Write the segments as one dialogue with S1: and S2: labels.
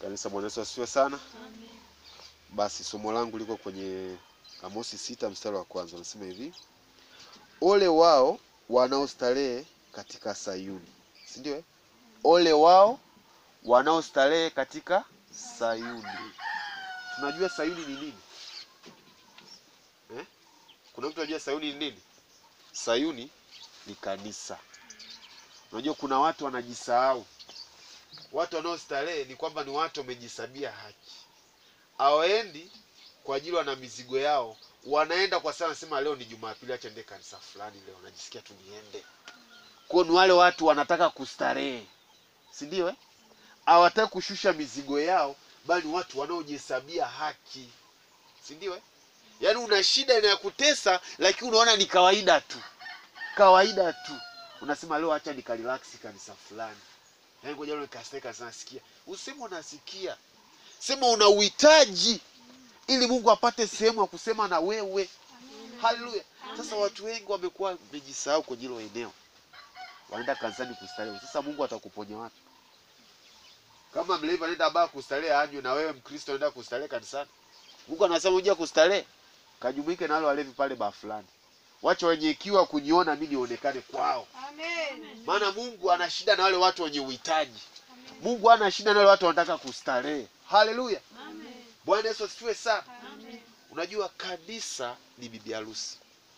S1: Kanisa, Bwana Yesu asifiwe sana. Basi somo langu liko kwenye Amosi sita mstari wa kwanza, nasema hivi: ole wao wanaostarehe katika Sayuni, si ndio? eh? Ole wao wanaostarehe katika Sayuni. Tunajua Sayuni ni nini eh? Kuna mtu anajua Sayuni ni nini? Sayuni ni kanisa. Unajua kuna watu wanajisahau. Watu wanaostarehe ni kwamba ni watu wamejisabia haki, hawaendi kwa ajili wana mizigo yao, wanaenda kwa sana, sema leo ni Jumapili, acha niende kanisa fulani leo, najisikia tu niende. Kwa ni wale watu wanataka kustarehe, si ndio? eh? Hawataki kushusha mizigo yao, bali ni watu wanaojihesabia haki, si ndio? eh? Yaani una shida inayokutesa, lakini unaona ni kawaida tu, kawaida tu, unasema leo acha nikarelax kanisa fulani Yaani ngoja leo nikastarehe kanisa, nasikia. Useme unasikia, sema una uhitaji ili Mungu apate sehemu ya kusema na wewe. Haleluya! Sasa watu wengi wamekuwa wamejisahau kwenye hilo eneo, wanaenda kanisani kustarehe. Sasa Mungu atakuponya wapi? Kama mlevi anaenda baa kustarehe anywe, na wewe Mkristo unaenda kustarehe kanisani? Mungu anasema uje kustarehe, kajumuike na wale walevi pale baa fulani, wacha wenye ikiwa kuniona mimi nionekane kwao. Maana Mungu ana shida na wale watu wenye uhitaji. Mungu ana shida na wale watu wanataka kustarehe. Haleluya! Bwana Yesu asifiwe sana. Unajua kanisa ni bibi harusi,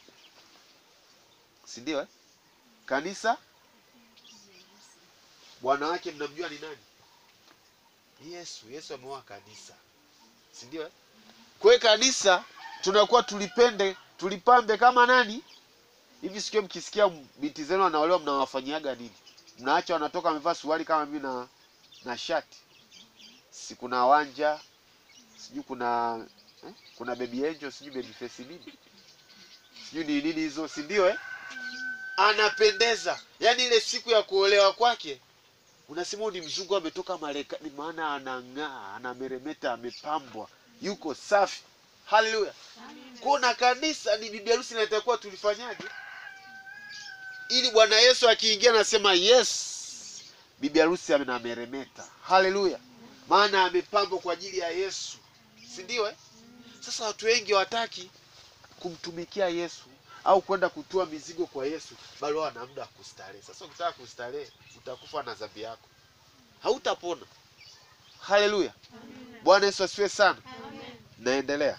S1: si ndio eh? Kanisa bwana wake mnamjua ni nani? Ni Yesu. Yesu ameoa kanisa, si ndio eh? Kwa hiyo kanisa tunakuwa tulipende tulipambe kama nani hivi. Sikio mkisikia binti zenu wanaolewa, mnawafanyiaga nini? Mnaacha wanatoka wamevaa suruali kama mimi na na shati, si kuna wanja sijui kuna eh? kuna baby angel sijui baby face nini sijui ni nini hizo, si ndio eh? Anapendeza, yaani ile siku ya kuolewa kwake unasema huyu ni mzungu ametoka Marekani, maana anang'aa, anameremeta, amepambwa, yuko safi. Haleluya! Kuna kanisa ni bibi harusi, na itakuwa tulifanyaje ili Bwana Yesu akiingia anasema yes, bibi harusi anameremeta. Haleluya! maana amepambwa kwa ajili ya Yesu, si ndio eh? Sasa watu wengi hawataki kumtumikia Yesu au kwenda kutoa mizigo kwa Yesu, bali wao wana muda wa kustarehe. Sasa ukitaka kustarehe, utakufa na dhambi yako, hautapona. Haleluya! Bwana Yesu asifiwe sana. Naendelea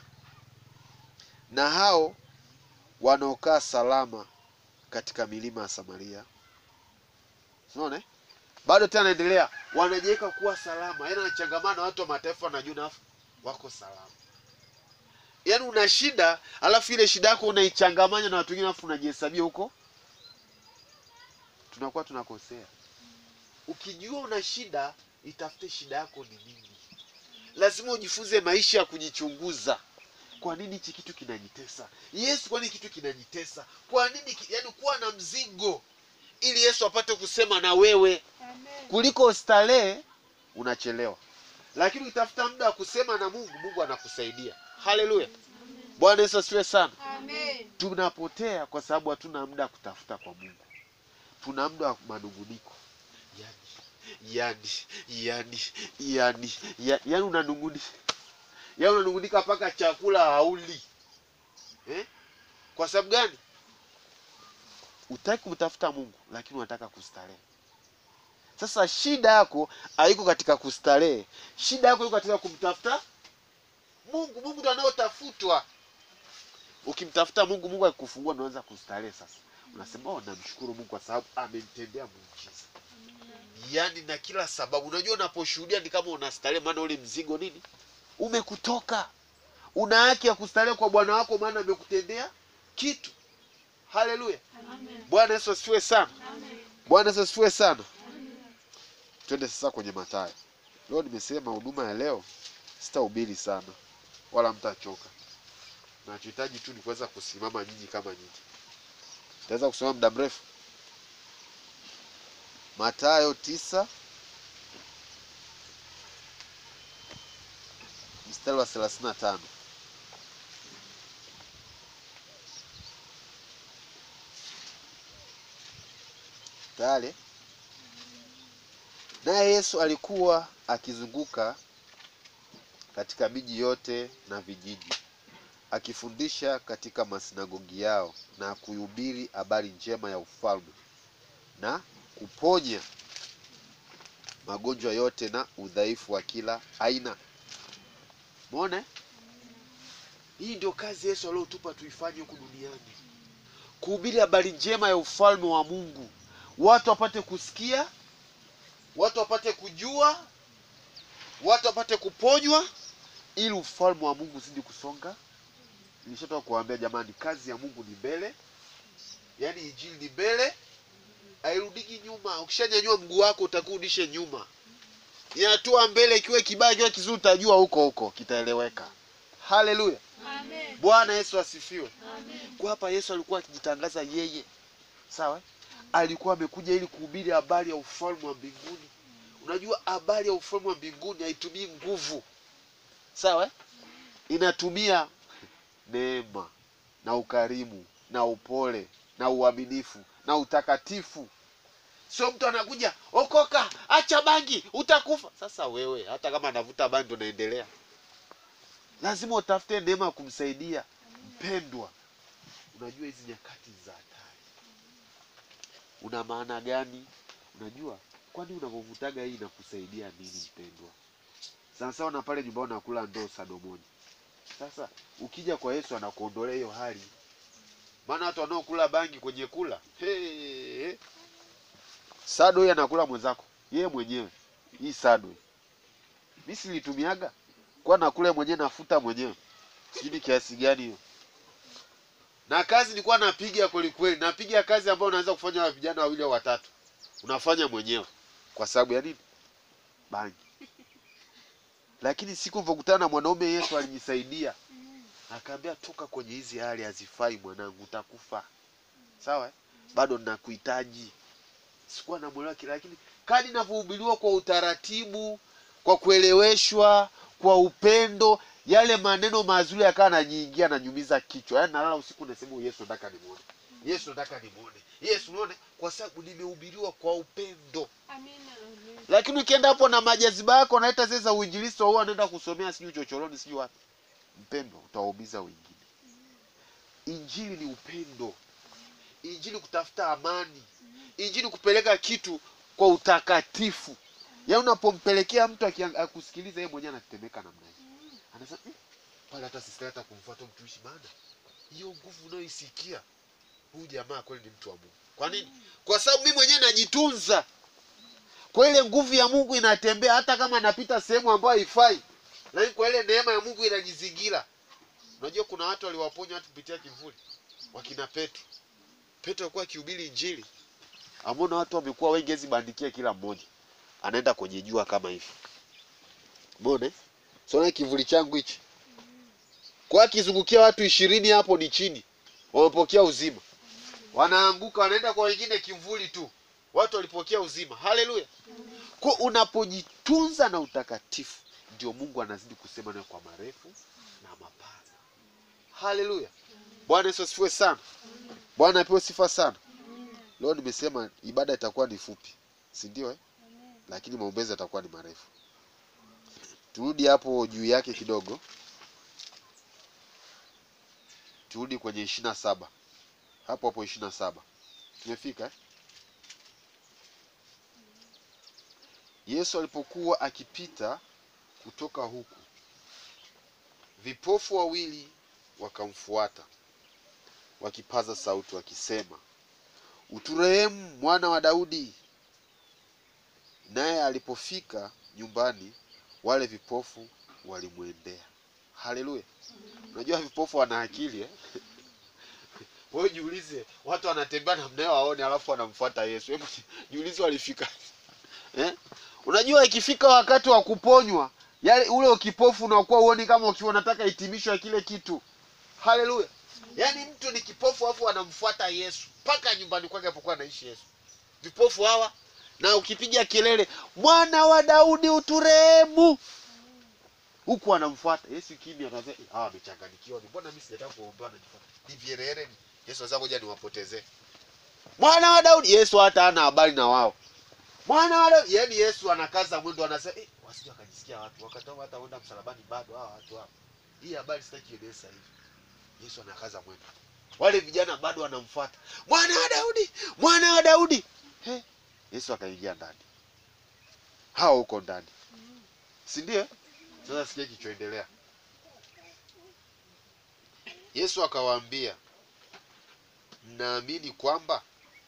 S1: na hao wanaokaa salama katika milima ya Samaria. Unaona eh? bado tena naendelea, wanajiweka kuwa salama, yaani wanachangamana na watu wa mataifa, wanajua na wako salama. Yaani una shida, alafu ile shida yako unaichangamanya na watu wengine, alafu unajihesabia huko, tunakuwa tunakosea. Ukijua una shida, itafute shida yako ni nini. Lazima ujifunze maisha ya kujichunguza. Kwa nini hichi kitu kinanitesa? Yesu, kwa nini kitu kinanitesa? Kwa nini ki... yaani kuwa na mzigo ili Yesu apate kusema na wewe kuliko starehe unachelewa, lakini ukitafuta muda wa kusema na Mungu, Mungu anakusaidia. Haleluya, Bwana Yesu asifiwe sana. Tunapotea kwa sababu hatuna muda wa kutafuta kwa Mungu, tuna muda wa manunguniko, yani yani yani yani ya- yani unanunguni yani unanungunika mpaka chakula hauli eh? Kwa sababu gani? Utaki kumtafuta Mungu, lakini unataka kustarehe. Sasa shida yako haiko katika kustarehe, shida yako iko katika kumtafuta Mungu. Mungu ndo anaotafutwa. Ukimtafuta Mungu, Mungu akikufungua, unaanza kustarehe. Sasa unasema oh, namshukuru Mungu kwa sababu amenitendea muujiza. Yaani na kila sababu, unajua unaposhuhudia ni kama unastarehe, maana ule mzigo nini umekutoka. Una haki ya kustarehe kwa Bwana wako, maana amekutendea kitu. Haleluya, Bwana Yesu asifiwe sana. Bwana Yesu asifiwe sana. Twende sasa kwenye Mathayo. Leo nimesema huduma ya leo sitahubiri sana, wala mtachoka. Nachohitaji tu ni kuweza kusimama nyinyi kama nyinyi. Taweza kusimama muda mrefu. Mathayo tisa mstari wa thelathini na tano. Tayari naye Yesu alikuwa akizunguka katika miji yote na vijiji, akifundisha katika masinagogi yao na kuhubiri habari njema ya ufalme na kuponya magonjwa yote na udhaifu wa kila aina. Muone, hii ndio kazi Yesu aliyotupa tuifanye huku duniani, kuhubiri habari njema ya ufalme wa Mungu, watu wapate kusikia, watu wapate kujua, watu wapate kuponywa, ili ufalme wa Mungu uzidi kusonga. Nilishatoka kuwaambia jamani, kazi ya Mungu ni mbele, yaani injili ni mbele, hairudiki nyuma. Ukishanyanyua mguu wako utakurudishe nyuma, ni hatua mbele. Ikiwa kibaya, ikiwa kizuri, utajua huko huko kitaeleweka. Haleluya,
S2: Amen.
S1: Bwana Yesu asifiwe.
S2: Amen.
S1: Kwa hapa Yesu alikuwa akijitangaza yeye, sawa, alikuwa amekuja ili kuhubiri habari ya ufalme wa mbinguni. Unajua habari ya ufalme wa mbinguni haitumii nguvu, sawa, inatumia neema na ukarimu na upole na uaminifu na utakatifu. Sio mtu anakuja okoka, acha bangi, utakufa. Sasa wewe hata kama anavuta bangi ndo naendelea, lazima utafute neema ya kumsaidia mpendwa. Unajua hizi nyakati za hatari, una maana gani? Unajua kwani unavyovutaga hii inakusaidia nini mpendwa? Sana sawa na pale nyumbani unakula ndoo sado moja. Sasa ukija kwa Yesu anakuondolea hiyo hali, maana watu wanaokula bangi kwenye kula hey, sado hii anakula mwenzako yeye mwenyewe hii sado mi silitumiaga kwa nakula mwenyewe nafuta mwenyewe sijui ni kiasi gani hiyo na kazi nilikuwa napiga kweli kweli napiga kazi ambayo unaweza kufanya wa vijana wawili au watatu unafanya mwenyewe kwa sababu ya nini bangi lakini siku nilivyokutana na mwanaume yesu alinisaidia akaambia toka kwenye hizi hali hazifai mwanangu utakufa sawa eh? bado ninakuhitaji sikuwa namwelewa kile lakini kadi inavyohubiriwa kwa utaratibu kwa kueleweshwa kwa upendo yale maneno mazuri yakawa naniingia nanyumiza kichwa yaani nalala usiku nasema "Huyu yesu nataka nimuone yesu nataka nimuone yesu unaone kwa sababu nimehubiriwa kwa upendo
S2: Amina. Amen.
S1: lakini ukienda hapo na majaziba yako naita zile za uinjilisti huwa anaenda kusomea sijui chochoroni sijui wapi mpendo utawaumiza wengine injili ni upendo injili kutafuta amani injili kupeleka kitu kwa utakatifu yaani unapompelekea mtu akiang- akusikiliza yeye mwenyewe anatetemeka namna hii anasema "Mm, pale hata sisi hata kumfuata mtumishi maana hiyo nguvu unayoisikia huyu jamaa kweli ni mtu wa mungu kwa nini kwa sababu mimi mwenyewe najitunza kwa ile nguvu ya mungu inatembea hata kama napita sehemu ambayo haifai lakini kwa ile neema ya mungu inanizingira unajua kuna watu waliwaponya watu kupitia kivuli wakina petro petro alikuwa akihubiri injili amona watu wamekuwa wengi hezi bandikia kila mmoja anaenda kwenye jua kama hivi mone sona kivuli changu hichi kwa akizungukia watu ishirini hapo ni chini wamepokea uzima wanaanguka wanaenda kwa wengine kivuli tu watu walipokea uzima haleluya kwa unapojitunza na utakatifu ndio mungu anazidi kusema nayo kwa marefu na mapana haleluya bwana yesu asifiwe sana bwana apewe sifa sana leo nimesema ibada itakuwa ni fupi si ndio eh? lakini maombezi yatakuwa ni marefu turudi hapo juu yake kidogo turudi kwenye ishiri na saba hapo hapo ishiri na saba tumefika eh? yesu alipokuwa akipita kutoka huku vipofu wawili wakamfuata wakipaza sauti wakisema uturehemu mwana wa daudi naye alipofika nyumbani wale vipofu walimwendea haleluya unajua vipofu wana akili eh? wewe jiulize watu wanatembea namna hiyo waone alafu wanamfuata yesu hebu jiulize walifika eh? unajua ikifika wakati wa kuponywa yale ule ukipofu unakuwa uoni kama ukiwa unataka hitimisho ya kile kitu haleluya yaani mtu ni kipofu alafu anamfuata yesu mpaka nyumbani kwake apokuwa anaishi yesu vipofu hawa na ukipiga kelele mwana wa daudi uturehemu huku anamfuata yesu kimya anasema "Eh, hawa wamechanganyikiwa ni mbona mimi sijataka kuombewa najifuata ni vierere yesu sasa ngoja niwapotezee mwana wa daudi yesu hata hana habari na wao mwana wa daudi yaani yesu anakaza mwendo anasema eh, wasije wakajisikia nasikia watu wakati wao hata wenda msalabani bado hawa watu hapa. Hii habari sitaki iendelee sasa hivi. Yesu anakaza mwendo. Wale vijana bado wanamfuata. Mwana wa Daudi, mwana wa Daudi. He, Yesu akaingia ndani. Hao huko ndani. Si ndio? Sasa sikia kichoendelea. Yesu akawaambia, mnaamini kwamba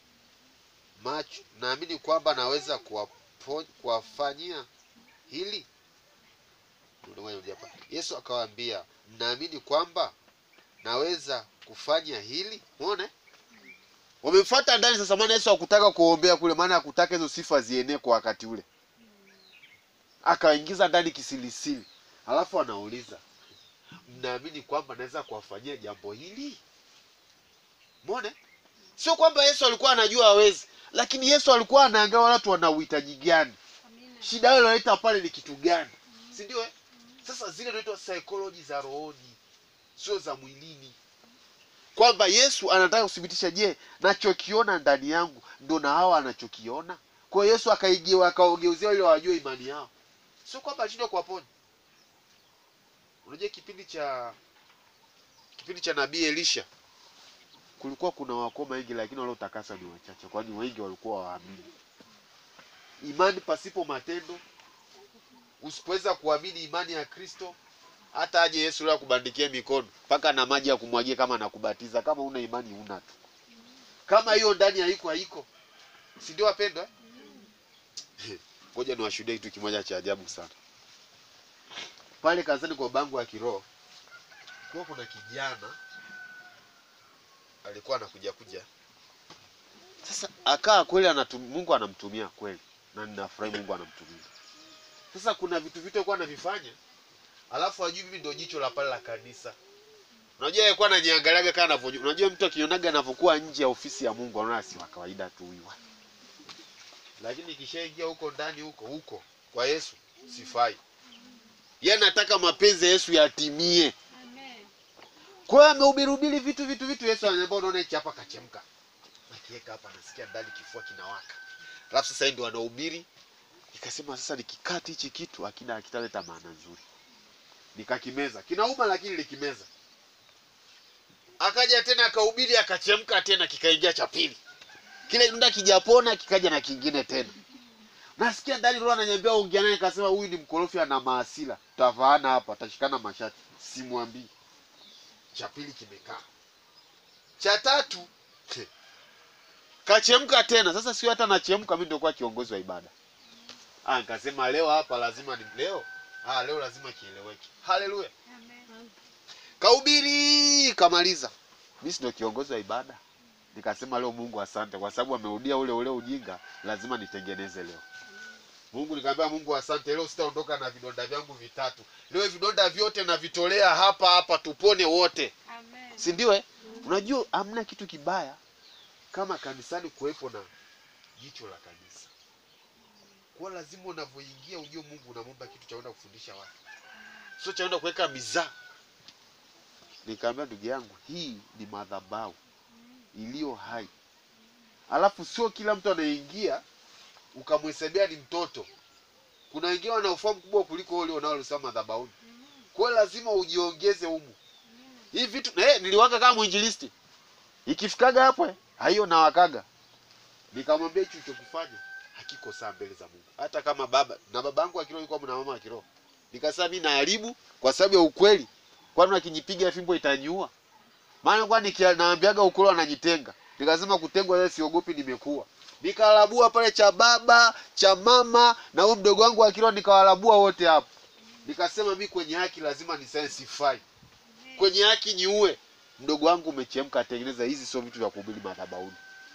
S1: macho, naamini kwamba naweza kuwapo- kuwafanyia hili? Ndio ngoja nirudie hapa. Yesu akawaambia, mnaamini kwamba naweza kufanya hili? Umeona? eh? Wamemfuata ndani sasa, maana Yesu hakutaka kuombea kule, maana hakutaka hizo sifa zienee kwa wakati ule. Akaingiza ndani kisilisili, alafu anauliza mnaamini kwamba naweza kuwafanyia jambo hili? Umeona? Sio kwamba Yesu alikuwa anajua hawezi, lakini Yesu alikuwa anaangalia watu wana uhitaji gani,
S2: Amina.
S1: shida yao inaleta pale ni kitu gani, si ndio? eh? Sasa zile inaitwa psychology za rohoni, sio za mwilini, kwamba Yesu anataka kuthibitisha, je, nachokiona ndani yangu ndo na hawa anachokiona? Kwa hiyo Yesu akaigewa akaogeuzia ili wajue imani yao, sio kwamba alishindwa kuwaponya. Unajua kipindi cha kipindi cha nabii Elisha kulikuwa kuna wakoma wengi, lakini waliotakasa ni wachache, kwani wengi walikuwa waamini. Imani pasipo matendo, usipoweza kuamini imani ya Kristo, hata aje Yesu leo akubandikie mikono mpaka na maji ya kumwagia kama anakubatiza, kama una imani una tu, kama hiyo ndani haiko haiko, si ndio wapendwa? eh? Ngoja niwashuhudie kitu kimoja cha ajabu sana. Pale kazani kwa bangu ya kiroho kwa kuna kijana alikuwa anakuja kuja sasa akaa kweli anatum, Mungu anamtumia kweli na ninafurahi Mungu anamtumia. Sasa kuna vitu vitu alikuwa anavifanya, alafu ajui mimi ndio jicho la pale la kanisa. Unajua yeye alikuwa ananiangaliaga kama anavyojua. Unajua mtu akionaga anavyokuwa nje ya ofisi ya Mungu anaona si wa kawaida tu huyu. Lakini kishaingia huko ndani huko huko kwa Yesu sifai. Yeye anataka mapenzi ya Yesu yatimie.
S2: Amen.
S1: Kwa hiyo amehubiri vitu vitu vitu, Yesu ananiambia unaona hichi hapa kachemka. Nakiweka hapa nasikia ndani kifua kinawaka. Alafu sasa yeye ndio anahubiri. Nikasema sasa nikikati hichi kitu akina akitaleta maana nzuri. Nikakimeza. Kinauma lakini likimeza. Akaja tena akahubiri akachemka tena kikaingia cha pili. Kile kidonda kijapona kikaja na kingine tena. Nasikia ndani roho ananiambia ongea naye, nikasema huyu ni mkorofi ana maasila. Tutafaana hapa, tashikana mashati. Simwambii cha pili kimekaa, cha tatu kachemka tena. Sasa sio hata nachemka, mimi ndio kwa kiongozi wa ibada. Ah, nikasema leo hapa lazima ni leo. Ah, leo lazima kieleweke. Haleluya!
S2: Amen.
S1: Kahubiri kamaliza, mimi si ndio kiongozi wa ibada. Nikasema leo Mungu asante, kwa sababu amerudia ule ule ujinga, lazima nitengeneze leo. Mungu nikamwambia Mungu asante, leo sitaondoka na vidonda vyangu vitatu. Leo vidonda vyote navitolea hapa hapa, tupone wote
S2: Amen.
S1: si ndio eh? Unajua hamna kitu kibaya kama kanisani kuwepo na jicho la kanisa. Kwa lazima unavyoingia ujue Mungu unamwomba kitu cha kwenda kufundisha watu, sio cha kwenda kuweka mizaa. Nikamwambia ndugu yangu, hii ni madhabahu iliyo hai, alafu sio kila mtu anaingia ukamhesabia ni mtoto. Kuna wengine wana ufahamu mkubwa kuliko wale wanaosema madhabahuni. Kwa hiyo lazima ujiongeze humu hii vitu eh, niliwaka kama mwinjilisti ikifikaga hapo eh, hiyo nawakaga. Nikamwambia hicho ulichokifanya hakiko saa mbele za Mungu, hata kama baba na baba yangu wa kiroho yuko na mama wa kiroho. Nikasema mimi naharibu kwa sababu ya ukweli, kwani akinipiga fimbo itaniua? Maana kwa naambiaga ukweli wanajitenga. Nikasema kutengwa leo siogopi, nimekuwa nikalabua pale cha baba cha mama na huyo mdogo wangu wa kiroho, nikawalabua wote hapo. Nikasema mi kwenye haki lazima nisifai kwenye haki niue. Mdogo wangu umechemka, tengeneza hizi, sio vitu vya kuhubiri madhabahuni.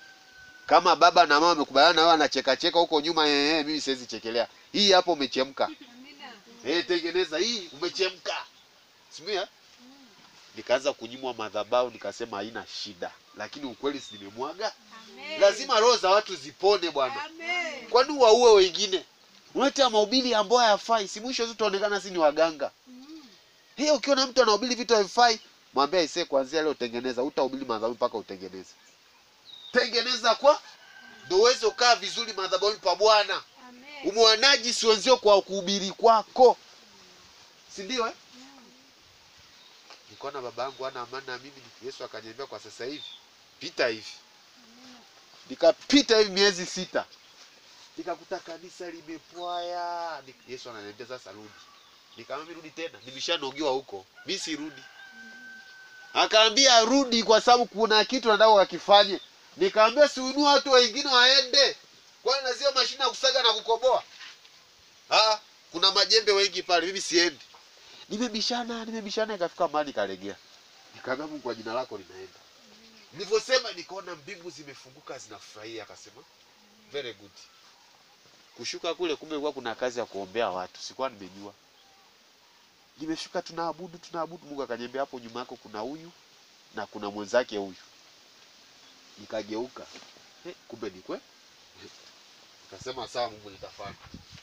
S1: Kama baba na mama wamekubaliana na wewe, anacheka cheka huko nyuma, eh, eh, mimi siwezi chekelea hii hapo. Umechemka
S2: Amina.
S1: eh, tengeneza hii, umechemka simia. Nikaanza kunyimwa madhabahu, nikasema haina shida, lakini ukweli si nimemwaga.
S2: Amen.
S1: Lazima roho za watu zipone bwana.
S2: Amen.
S1: Kwani waue wengine? Unaleta mahubiri ambayo hayafai, si mwisho tu tutaonekana si ni waganga.
S2: Mm.
S1: Hiyo ukiona mtu anahubiri vitu havifai, mwambie aisee, kuanzia leo tengeneza, utahubiri madhabahu mpaka utengeneze. Tengeneza kwa ndio uweze ukaa vizuri madhabahuni pa Bwana.
S2: Amen.
S1: umewanajisi wenzio kwa kuhubiri kwako si ndio eh? nikaona baba yangu ana amani na mimi yesu akaniambia kwa sasa hivi pita hivi nikapita hivi miezi sita nikakuta kanisa limepwaya Ni- yesu ananiambia sasa rudi nikamwambia rudi tena nimeshanogiwa huko mi sirudi akaambia rudi kwa sababu kuna kitu nataka wakifanye nikamwambia siunua watu wengine waende kwani nazio mashine ya kusaga na kukoboa ah kuna majembe wengi pale mimi siendi nimebishana nimebishana ikafika mahali kalegea nikaambia mungu kwa jina lako linaenda nilivyosema nikaona mbingu zimefunguka zinafurahia akasema very good kushuka kule kumbe kuwa kuna kazi ya kuombea watu sikuwa nimejua nimeshuka tunaabudu tunaabudu mungu akaniambia hapo nyuma yako kuna huyu na kuna mwenzake huyu nikageuka eh, kumbe ni kwe nikasema sawa mungu nitafanya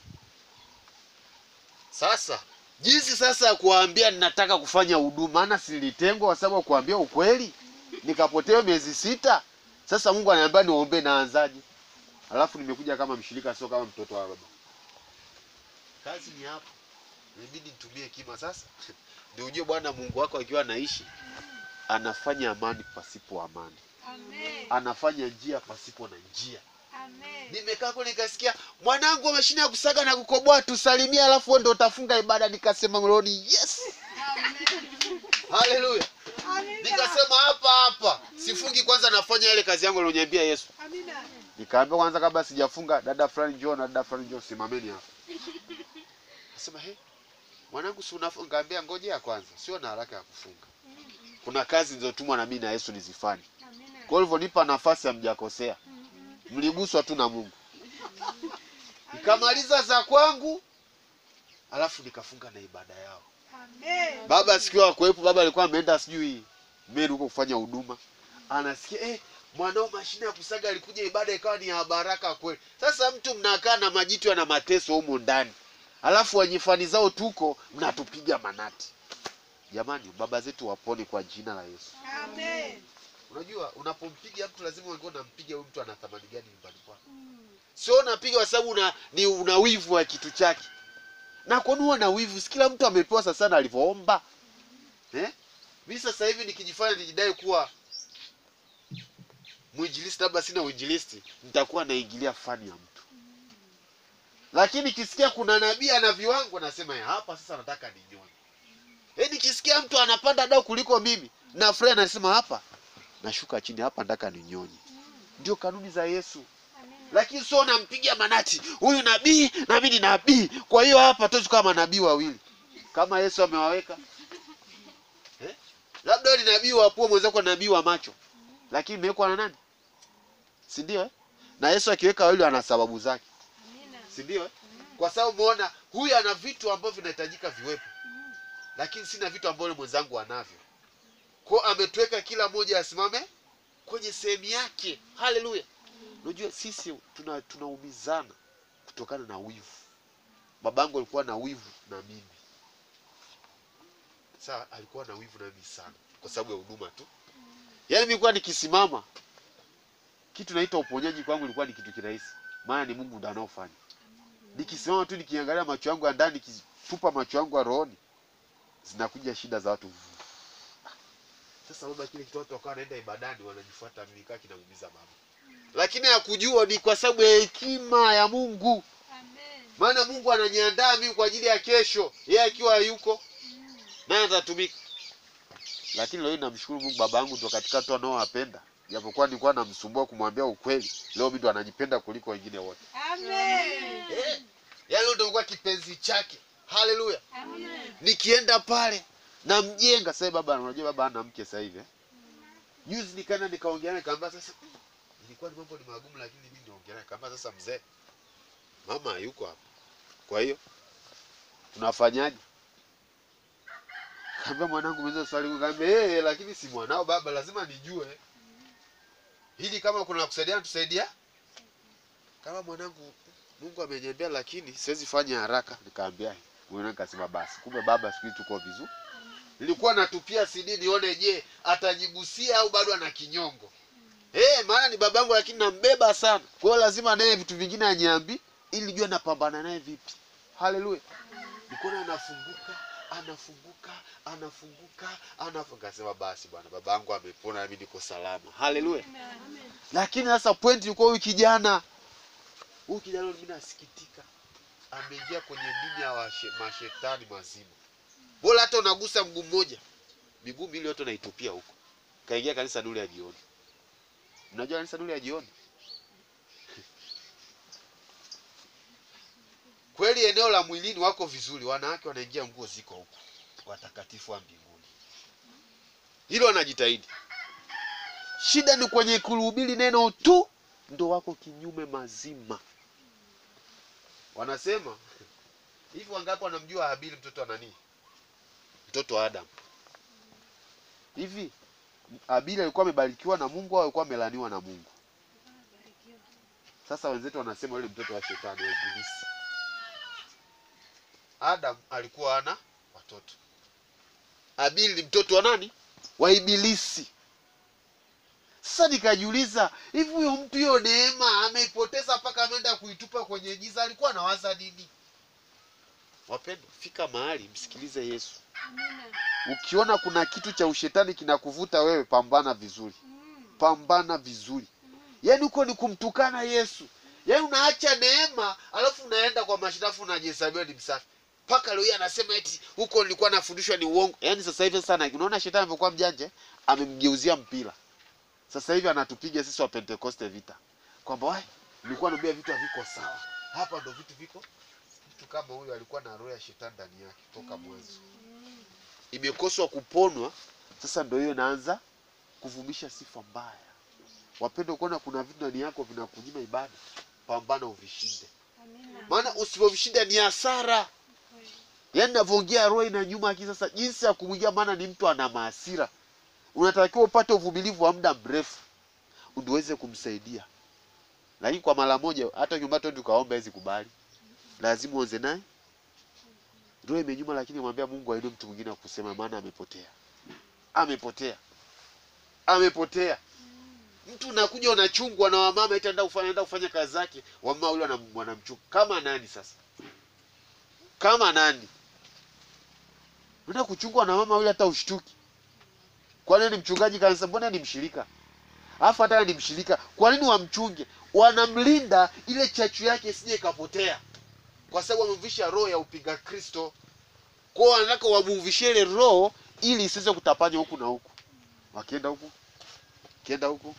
S1: sasa jinsi sasa ya kuwaambia ninataka kufanya huduma maana silitengwa kwa sababu ya kuambia ukweli nikapotea miezi sita sasa mungu ananiambia niombe naanzaje alafu nimekuja kama mshirika sio kama mtoto wa baba kazi ni hapo inabidi nitumie kima sasa ndio ujue bwana mungu wako akiwa anaishi anafanya amani pasipo amani
S2: Amen.
S1: anafanya njia pasipo na njia
S2: Amen.
S1: nimekaa kule nikasikia mwanangu wa mashine ya kusaga na kukoboa tusalimia alafu wewe ndio utafunga ibada nikasema rohoni yes haleluya
S2: Amina.
S1: nikasema hapa hapa sifungi kwanza nafanya ile kazi yangu alioniambia yesu
S2: Amina.
S1: nikaambia kwanza kabla sijafunga dada fulani njoo na dada fulani njoo simameni hapa nasema he mwanangu si unafunga Nikamwambia ngojea kwanza sio na haraka ya kufunga kuna kazi zilizotumwa na mimi na yesu nizifanye
S2: Amina.
S1: kwa hivyo nipa nafasi hamjakosea mliguswa tu na mungu nikamaliza za kwangu alafu nikafunga na ibada yao
S2: Amen.
S1: baba sikiwa akuwepo baba alikuwa ameenda sijui meru huko kufanya huduma anasikia eh, mwanao mashine ya kusaga alikuja ibada ikawa ni ya baraka kweli sasa mtu mnakaa na majitu na mateso humo ndani alafu wenye fani zao tuko mnatupiga manati jamani baba zetu wapone kwa jina la yesu
S2: Amen.
S1: unajua unapompiga mtu lazima uangalie unampiga huyu mtu ana thamani gani nyumbani kwako sio unapiga kwa sababu una, ni una wivu wa kitu chake na kwani huwa na wivu si kila mtu amepewa sasa na alivyoomba eh? mi sasa hivi nikijifanya nijidai kuwa mwinjilisti labda sina uinjilisti nitakuwa naingilia fani ya mtu lakini nikisikia kuna nabii ana viwango nasema "Ya, hapa sasa nataka ninyonye eh, nikisikia mtu anapanda dau kuliko mimi na furahi anasema hapa nashuka chini hapa nataka ninyonye ndio kanuni za yesu
S2: Amina.
S1: lakini sio nampiga manati huyu nabii na mimi ni nabii kwa hiyo hapa tuwezi kuwa manabii wawili kama yesu amewaweka eh? labda wewe ni nabii wa pua mwenzako ni nabii wa macho lakini imewekwa na nani si ndio eh? na yesu akiweka wawili ana sababu zake
S2: Amina.
S1: si ndio eh? kwa sababu umeona huyu ana vitu ambavyo vinahitajika viwepo lakini sina vitu ambavyo mwenzangu anavyo kwao ametuweka kila mmoja asimame kwenye sehemu yake haleluya unajua sisi tuna tunaumizana kutokana na wivu babangu alikuwa na wivu na mimi saa alikuwa na wivu na mimi sana kwa sababu ya huduma tu yaani nilikuwa nikisimama kitu naita uponyaji kwangu ilikuwa ni kitu kirahisi maana ni mungu ndo anaofanya nikisimama tu nikiangalia macho yangu ya ndani nikitupa macho yangu ya rohoni zinakuja shida za watu sasa baba kile kitu watu wakawa wanaenda ibadani wanajifuata mimi kaa kinaumiza baba lakini hakujua ni kwa sababu ya hekima ya mungu
S2: Amen.
S1: maana mungu ananiandaa mimi kwa ajili ya kesho yeye akiwa hayuko naye atatumika lakini leo hii namshukuru mungu baba yangu ndo katika watu anaowapenda japokuwa nilikuwa namsumbua kumwambia ukweli leo mi ndo ananipenda kuliko wengine wote
S2: Amen.
S1: eh, yaani ndo kuwa kipenzi chake haleluya
S2: Amen.
S1: nikienda pale namjenga sasa baba unajua baba ana mke sasa hivi eh? juzi nikaenda nikaongea naye nikamwambia sasa "Mm, ilikuwa ni mambo ni magumu lakini mimi niongea naye nikamwambia sasa mzee mama hayuko hapa kwa hiyo tunafanyaje kaambia mwanangu mwenza swali kaambia eh lakini si mwanao baba lazima nijue hili kama kuna kusaidiana tusaidia kama mwanangu Mungu ameniambia lakini siwezi fanya haraka nikaambia mwenyewe nikasema basi kumbe baba siku hizi tuko vizuri nilikuwa natupia CD nione je atajigusia au bado ana kinyongo eh maana ni babangu lakini nambeba sana kwa hiyo lazima naye vitu vingine aniambi ili nijue napambana naye vipi haleluya nikuona anafunguka anafunguka anafunguka anafunguka kasema basi bwana baba yangu amepona nami niko salama haleluya
S2: Amen.
S1: lakini sasa point ilikuwa huyu kijana huyu kijana mimi nasikitika ameingia kwenye dini ya washe- mashetani mazima bora hata unagusa mguu mmoja miguu miwili yote unaitupia huko kaingia kanisa dule ya jioni mnajua kanisa dule ya jioni kweli eneo la mwilini wako vizuri wanawake wanaingia nguo ziko huko watakatifu wa mbinguni hilo wanajitahidi shida ni kwenye kuhubiri neno tu ndo wako kinyume mazima wanasema hivi wangapi wanamjua habili mtoto wa nani mtoto wa adam hivi habili alikuwa amebarikiwa na mungu au alikuwa amelaniwa na mungu sasa wenzetu wanasema yule mtoto wa shetani wa ibilisi adam alikuwa ana watoto habili ni mtoto wa nani wa ibilisi sasa nikajiuliza hivi huyo mtu hiyo neema ameipoteza mpaka ameenda kuitupa kwenye giza alikuwa anawaza nini wapendwa fika mahali msikilize yesu
S2: Amina.
S1: ukiona kuna kitu cha ushetani kinakuvuta wewe pambana vizuri
S2: Mm.
S1: pambana vizuri yaani huko ni kumtukana yesu yaani unaacha neema alafu unaenda kwa mashirafu unajihesabiwa ni msafi mpaka leo hii anasema eti huko nilikuwa nafundishwa ni uongo yaani sasa hivi sana unaona shetani amekuwa mjanja amemgeuzia mpira sasa hivi anatupiga sisi wa pentekoste vita kwamba wai nilikuwa naambia vitu haviko sawa hapa ndo vitu viko mtu kama huyu alikuwa na roho ya shetani ndani yake toka mwanzo imekoswa kuponwa sasa ndo hiyo inaanza kuvumisha sifa mbaya wapende kuona kuna vitu ndani yako vinakunyima ibada pambana uvishinde
S2: Amina.
S1: maana usipovishinda ni hasara
S2: Kweli.
S1: yaani navyoongea roho ina nyuma akili sasa jinsi ya kumwingia maana ni mtu ana maasira unatakiwa upate uvumilivu wa muda mrefu ndio uweze kumsaidia lakini kwa mara moja hata nyumba tu ukaomba hizi kubali lazima uanze naye roho imenyuma lakini mwambia mungu ainue mtu mwingine wa kusema maana amepotea amepotea amepotea mtu unakuja unachungwa na wamama eti anaenda kufanya anaenda kufanya kazi zake wamama yule wanam- wanamchunga kama nani sasa kama nani unaenda kuchungwa na mama yule hata ushtuki kwa nini mchungaji kanisa mbona ni mshirika alafu hata ni mshirika kwa nini wamchunge wanamlinda ile chachu yake isije ikapotea kwa sababu wamemvisha roho ya upinga kristo kwao wanataka wamuvishie ile roho ili isiweze kutapanya huku na huku wakienda huku kienda huku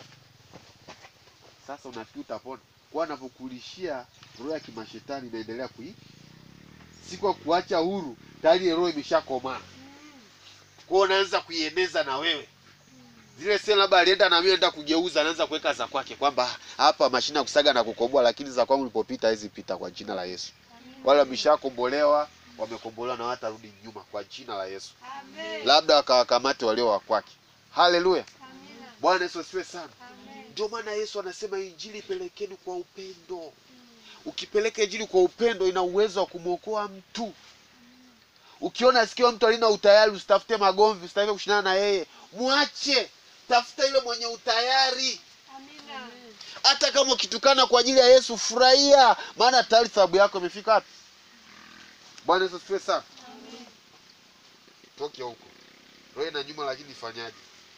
S1: sasa unafikiri utapona kwa anavyokulishia roho ya kimashetani inaendelea kui si kwa kuacha huru tayari ile roho imeshakomaa kwao unaanza kuieneza na wewe zile sehemu labda alienda na mimi anaenda kugeuza anaanza kuweka za kwake kwamba hapa mashine ya kusaga na kukoboa lakini za kwangu nilipopita hizi pita kwa jina la Yesu wale wameshakombolewa wamekombolewa na watarudi nyuma kwa jina la Yesu
S2: Amen.
S1: labda wakawakamate walio wa kwake haleluya
S2: Amina.
S1: bwana yesu asifiwe sana
S2: Amen.
S1: ndio maana yesu anasema injili pelekeni kwa upendo ukipeleka injili kwa upendo ina uwezo wa kumwokoa mtu ukiona sikio mtu alina utayari usitafute magomvi usitafute kushindana na yeye mwache tafuta ile mwenye utayari
S2: Amina.
S1: hata kama ukitukana kwa ajili ya yesu furahia maana tayari thawabu yako imefika wapi bwana yesu asifiwe sana
S2: Amen.
S1: toke huko roho ina nyuma lakini ifanyaje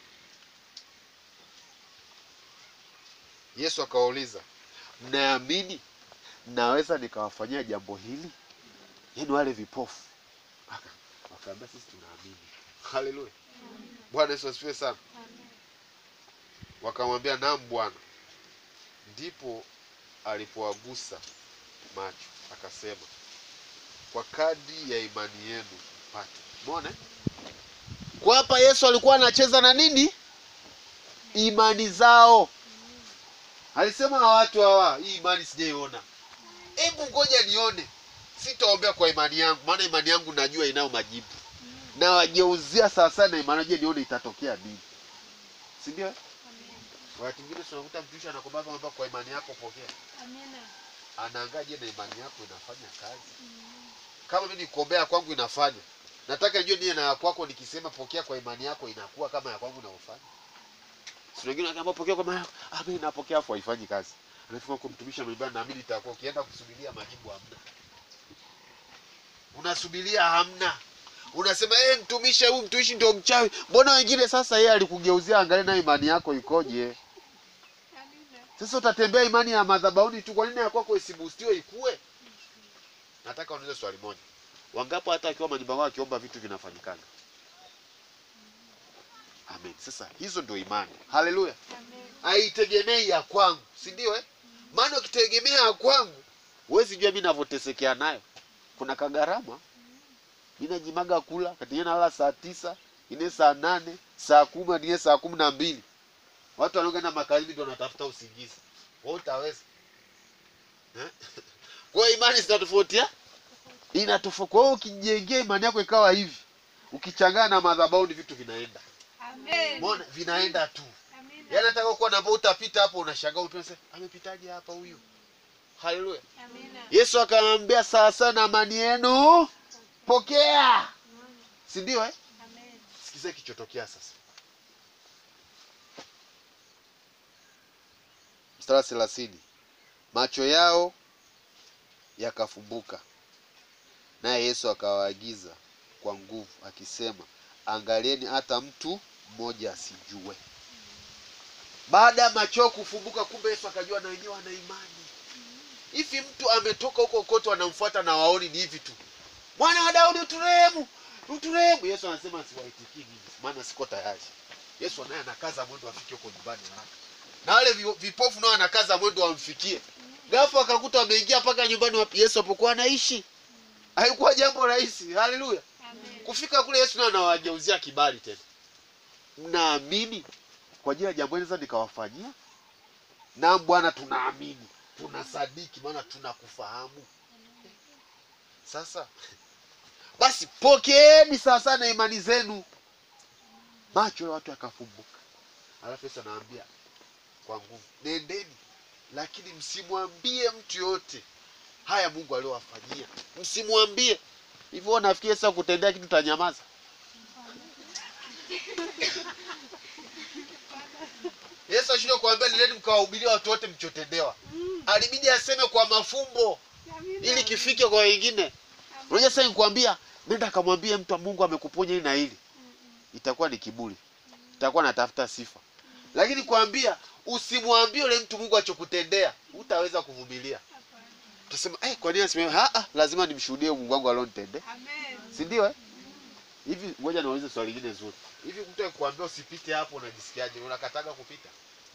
S1: yesu akawauliza mnaamini naweza nikawafanyia jambo hili yaani wale vipofu Aka- wakaambia sisi tunaamini haleluya bwana yesu asifiwe sana
S2: Amen.
S1: wakamwambia naam bwana ndipo alipowagusa macho akasema kwa kadri ya imani yenu mpate umeona eh? kwa hapa yesu alikuwa anacheza na nini imani zao alisema na watu hawa hii imani sijaiona hebu ngoja nione sitaombea kwa imani yangu maana imani yangu najua inayo majibu na wageuzia sawasawa na imani je nione itatokea nini si ndio eh? wakati mwingine tunakuta mtumishi anakwambia kwamba kwa imani yako pokea
S2: Amina.
S1: anaangaje na imani yako inafanya kazi kama mimi nikuombea kwangu inafanya nataka nijue niye na ya kwako nikisema pokea kwa imani yako inakuwa kama ya kwangu inavyofanya si wengine wanaambia pokea kwa imani yako ah mimi napokea afu haifanyi kazi anasema kwa mtumishi amebana naamini itakuwa ukienda kusubiria majibu hamna unasubiria hamna unasema eh mtumishi huyu mtumishi ndio mchawi mbona wengine sasa yeye alikugeuzia angalia na imani yako ikoje
S2: Amina.
S1: sasa utatembea imani ya madhabahuni tu kwa nini ya kwako isibustiwe ikue nataka uniulize swali moja wangapo hata akiwa majumbani kwao akiomba vitu vinafanyikana amen sasa hizo ndio imani haleluya
S2: Amen.
S1: haitegemei ya kwangu si ndio eh? maana ukitegemea ya kwangu huwezi jua mi navyotesekea nayo kuna kagarama mi najimaga kula katinye nalala saa tisa ine saa nane saa kumi atinye saa kumi na mbili watu wanaoenda makazini ndio wanatafuta usingizi wa utaweza eh? kwa hiyo imani zinatofautia inatofauti kwa hiyo ukijengea imani yako ikawa hivi ukichangana na madhabahu ni vitu vinaenda
S2: Amen.
S1: Umeona? vinaenda tu
S2: Amina.
S1: yaani nataka kuwa na utapita hapo unashangaa unasema amepitaje hapa huyu haleluya
S2: Amina.
S1: yesu akamwambia sawa sawa na amani yenu pokea si ndio eh?
S2: Amen.
S1: sikiza kichotokea sasa mstari wa thelathini macho yao yakafumbuka naye yesu akawaagiza kwa nguvu akisema angalieni hata mtu mmoja asijue baada ya macho yao kufumbuka kumbe yesu akajua na wenyewe wana imani hivi mtu ametoka huko kote wanamfuata na waoni ni hivi tu mwana wa daudi uturehemu uturehemu yesu anasema siwaitikii mimi maana siko tayari yesu naye anakaza mwendo afike huko nyumbani haraka na wale vi- vipofu nao anakaza mwendo wamfikie gafu akakuta wameingia mpaka nyumbani wapi yesu apokuwa anaishi haikuwa jambo rahisi haleluya
S2: Amen.
S1: kufika kule yesu naye anawageuzia kibali tena mnaamini kwa ajili ya jambo hili sasa nikawafanyia na bwana tunaamini tunasadiki maana tunakufahamu sasa basi pokeeni sasa na imani zenu macho ya watu yakafumbuka alafu yesu anaambia kwa nguvu nendeni lakini msimwambie mtu yoyote haya mungu aliowafanyia msimwambie hivyo wewe nafikiri sasa kutendea kitu tanyamaza yesu ashindwa kuambia nileni mkawahubiria watu wote mchotendewa alibidi aseme kwa mafumbo
S2: Amina.
S1: ili kifike kwa wengine unajua sasa nikwambia nenda akamwambie mtu wa mungu amekuponya hili na hili itakuwa ni kiburi itakuwa natafuta sifa lakini kwambia usimwambie ule mtu mungu achokutendea utaweza kuvumilia utasema eh, kwa nini aseme "Ah, ah, lazima nimshuhudie mungu wangu alionitendea
S2: Amen.
S1: si ndio eh? hivi ngoja niwaulize swali lingine zuri hivi mtu akikwambia usipite hapo unajisikiaje unakataga kupita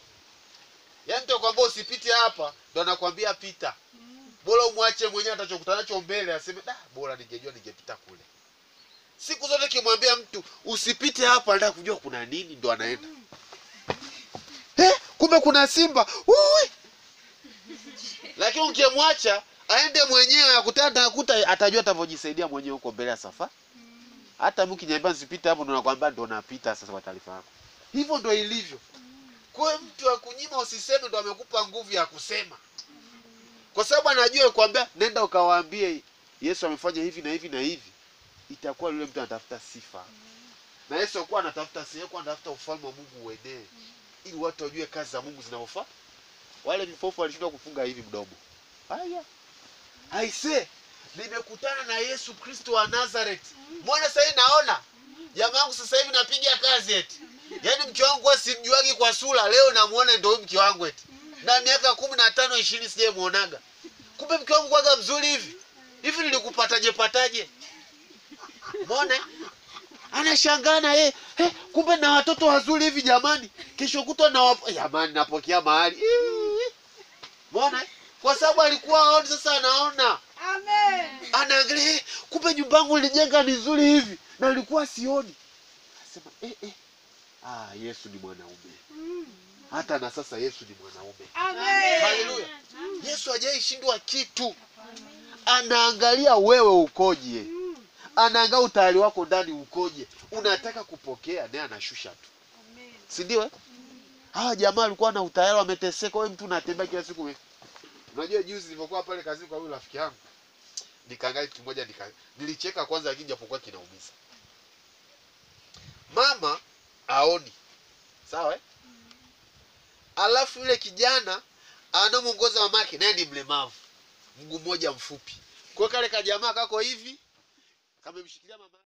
S1: yaani mtu akikwambia usipite hapa ndo anakwambia pita bora umwache mwenyewe atachokutana nacho mbele aseme da bora ningejua ningepita kule siku zote kimwambia mtu usipite hapa anataka kujua kuna nini ndo anaenda eh, kumbe kuna simba Ui! lakini ukimwacha aende mwenyewe akutana akuta atajua atavyojisaidia mwenyewe huko mbele ya safari hata mimi ukiniambia nisipite hapo ndo nakwambia ndo napita sasa kwa taarifa yako hivyo ndo ilivyo kwa hiyo mtu akunyima usiseme ndo amekupa nguvu ya kusema kwa sababu anajua kwambia nenda ukawaambie yesu amefanya hivi na hivi na hivi itakuwa yule mtu anatafuta sifa na yesu akuwa anatafuta sifa alikuwa anatafuta ufalme wa mungu uenee ili watu wajue kazi za mungu zinavyofaa wale vipofu walishindwa kufunga hivi mdomo haya aise nimekutana na yesu kristo wa nazareth mbona sasa hivi naona jamaa wangu sasa hivi napiga kazi eti yaani mke wangu huwa simjuagi kwa sura leo namuona ndo huyu mke wangu eti na miaka kumi na tano ishirini sijamuonaga kumbe mke wangu kwaga mzuri hivi hivi nilikupataje pataje mbona anashangana eh, eh, kumbe na watoto wazuri hivi jamani kesho kutwa na wap... jamani napokea mahali Ii. mbona kwa sababu alikuwa aoni sasa anaona
S2: Amen.
S1: anaangalia eh, kumbe nyumba yangu nilijenga ni nzuri hivi na nilikuwa sioni asema eh, eh. Ah, yesu ni mwanaume hata na sasa yesu ni mwanaume
S2: Amen.
S1: haleluya yesu hajaishindwa kitu anaangalia wewe ukoje anaangalia utayari wako ndani ukoje unataka kupokea naye anashusha tu
S2: Amen.
S1: si ndio eh? hawa jamaa walikuwa na utayari wameteseka wewe mtu unatembea kila siku ume- unajua juzi nilipokuwa pale kazini kwa huyu rafiki yangu nikaangalia kitu kimoja nika nilicheka kwanza lakini japokuwa kinaumiza mama aoni sawa eh? alafu yule kijana anamuongoza mamake naye ni mlemavu mguu mmoja mfupi kwa hiyo kale kajamaa kako hivi kamemshikilia mama